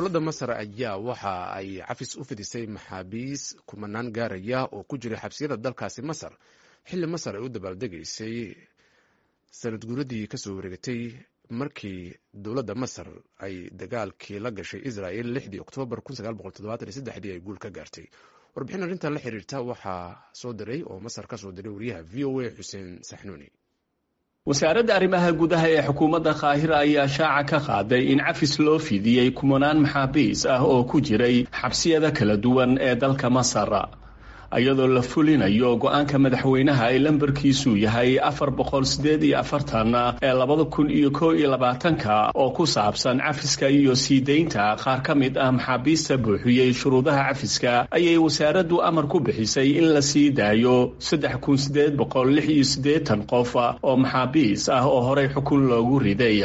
dowladda masar ayaa waxa ay cafis u fidisay maxaabiis kumanaan gaaraya oo ku jiray xabsiyada dalkaasi masar xilli masar ay u dabaaldegaysay sanad guuradii kasoo wareegatay markii dowladda masar ay dagaalkii la gashay israel lixdii oktoobar ay guul ka gaartay warbixin arrintan la xiriirta waxaa soo diray oo masar ka soo diray wariyaha v o a xuseen saxnuuni wasaaradda arrimaha gudaha ee xukuumadda kaahira ayaa shaaca ka qaaday in cafis loo fidiyey kumanaan maxaabiis ah oo ku jiray xabsiyada kala duwan ee dalka masar iyadoo la fulinayo go-aanka madaxweynaha ee lambarkiisu yahay afar boqol sideed iyo afartan ee labada kun iyo koo iyo labaatanka oo ku saabsan cafiska iyo sii deynta qaar ka mid ah maxaabiista buuxiyey shuruudaha cafiska ayay wasaaraddu amar ku bixisay in la sii daayo saddex kun sideed boqol lix iyo siddeetan qof oo maxaabiis ah oo horey xukun loogu riday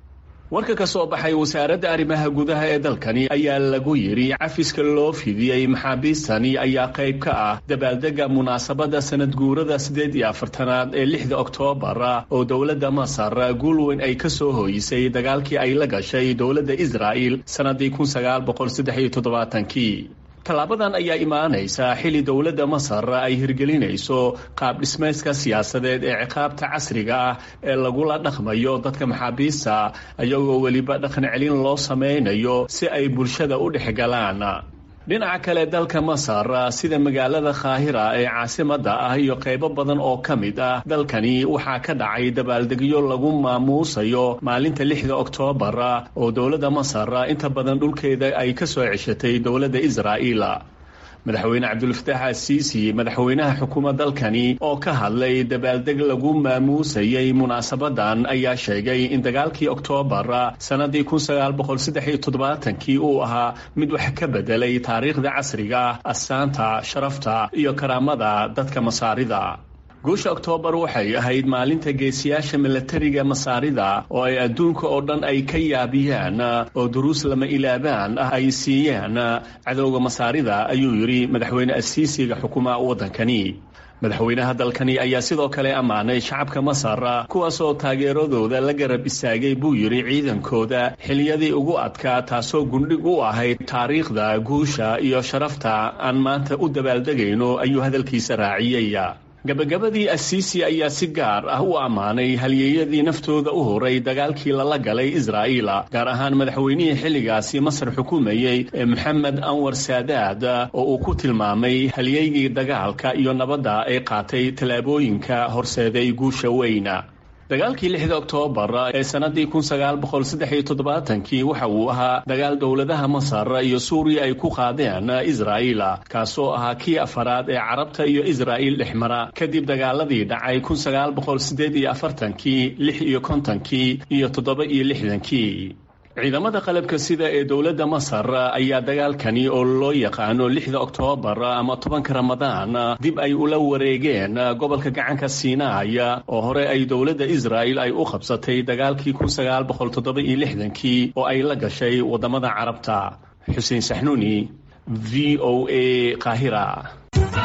warka ka soo baxay wasaaradda arrimaha gudaha ee dalkani ayaa lagu yidhi cafiska loo fidiyey maxaabiistani ayaa qayb ka ah dabaaldega munaasabadda sanad guurada siddeed iyo afartanaad ee lixda oktoobar oo dowladda masar guul weyn ay ka soo hooyisay dagaalkii ay la gashay dowladda israa'il sannaddii kun sagaal boqol saddex iyo toddobaatankii tallaabadan ayaa imaanaysa xilli dowladda masar ay hirgelinayso qaab dhismayska siyaasadeed ee ciqaabta casriga ah ee lagula dhaqmayo dadka maxaabiista iyagoo weliba dhaqan celin loo samaynayo si ay bulshada u dhex galaan dhinaca kale dalka masar sida magaalada kaahira ee caasimadda ah iyo qaybo badan oo ka mid ah dalkani waxaa ka dhacay dabaaldegyo lagu maamuusayo maalinta lixda oktoobar oo dowladda masar inta badan dhulkeeda ay ka soo ceshatay dowladda israa'iil madaxweyne cabdulfataax asiisi madaxweynaha xukuumad dalkani oo ka hadlay dabaaldeg lagu maamuusayay munaasabadan ayaa sheegay in dagaalkii oktoobar sannadii kun sagaal boqol saddex iyo toddobaatankii uu ahaa mid wax ka bedelay taariikhda casriga astaanta sharafta iyo karaamada dadka masaarida guusha oktoobar waxay ahayd maalinta geesiyaasha milatariga masaarida oo ay adduunka oo dhan ay ka yaabiyaan oo duruus lama ilaabaan ah ay siiyaan cadowga masaarida ayuu yidhi madaxweyne asiisiga xukuma waddankani madaxweynaha dalkani ayaa sidoo kale ammaanay shacabka masar kuwaasoo taageeradooda la garab istaagay buu yidhi ciidankooda xiliyadii ugu adkaa taasoo gundhig u ahayd taariikhda guusha iyo sharafta aan maanta u dabaaldegayno ayuu hadalkiisa raaciyey gabagabadii asiisi ayaa si gaar ah u ammaanay halyeeyadii naftooda u horay dagaalkii lala galay israa'iil gaar ahaan madaxweynihii xilligaasi masar xukumayey ee moxamed anwar saadaad oo uu ku tilmaamay halyeygii dagaalka iyo nabadda ay qaatay tallaabooyinka horseeday guusha weyna dagaalkii lixda oktoobar ee sannadii kun sagaal boqol saddex iyo toddobaatankii waxa uu ahaa dagaal dowladaha masar iyo suuriya ay ku qaadeen israa'iil kaasoo ahaa kii afaraad ee carabta iyo israa'iil dhexmara kadib dagaaladii dhacay kun sagaal boqol siddeed iyo afartankii lix iyo kontonkii iyo toddoba iyo lixdankii ciidamada qalabka sida ee dowladda masar ayaa dagaalkani oo loo yaqaano lixda oktoobar ama tobanka ramadaan dib ay ula wareegeen gobolka gacanka siinaay oo hore ay dowladda israa'il ay u qabsatay dagaalkii kun sagaal boqol toddoba iyo lixdankii oo ay la gashay waddamada carabta xuseen saxnuuni v o a qaahira